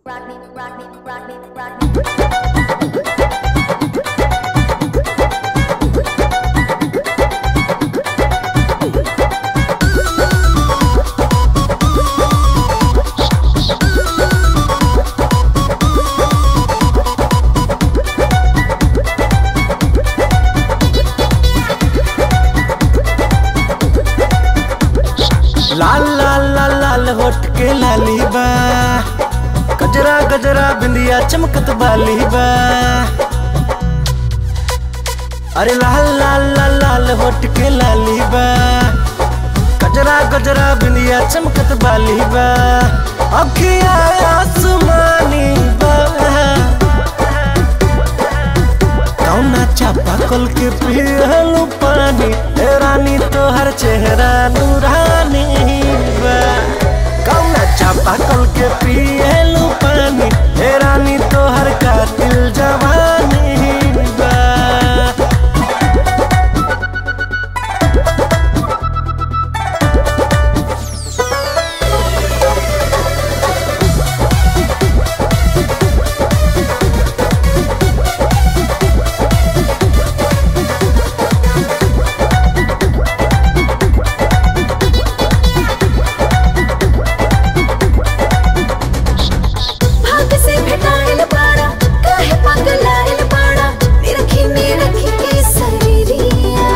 Rock me, rock me, rock me, rock me. लाल लाल लाल लाल होठ के लाली बा गजरा गजरा बिंदिया चमकत बाली बा अरे लाल लाल लाल लाल होठ के लाली बा गजरा गजरा बिंदिया चमकत बाली बा अखिया आसमानी बा कौना चापा कल के पियलू पानी ए रानी तोहर चेहरा नूरानी बा कौना चापा कल के पियलू पानी ए रानी तोहर कातिल जवानी बा भाग से भेटाइल बाड़ा काहे पगलाइल बाड़ा निरखी निरखी के शरीरिया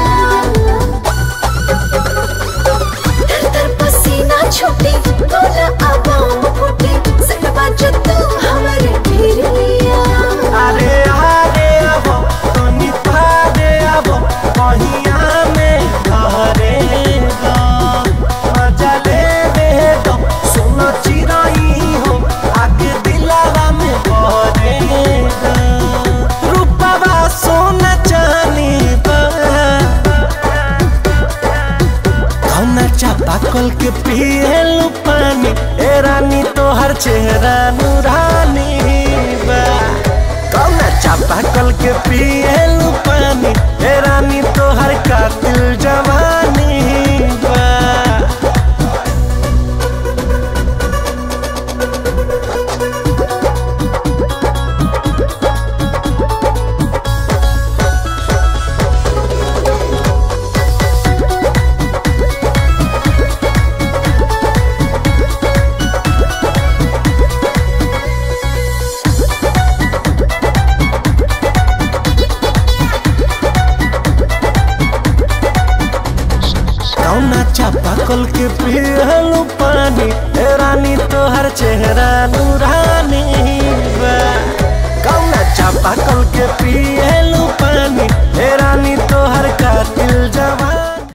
तर तर पसीना छूटे तोला आवाम फूटे सटवा जो तू हमरे भिरिया अरे आरे आबो तनी थारे आबो कहिया में घरे गो मजा ले दे दो सुनो चिराई हो आगे दिलावा में भरे गो रूपवा सोना चानी बा कौना चापा कल के पियलू पानी ए रानी तोहर चेहरा नूरानी बा कौना चापा कल के पियलू पानी ए रानी तोहर कातिल जवानी बा कौना चापा कल के पियलू पानी ए रानी तोहर चेहरा नूरानी बा कौना चापा कल के पिए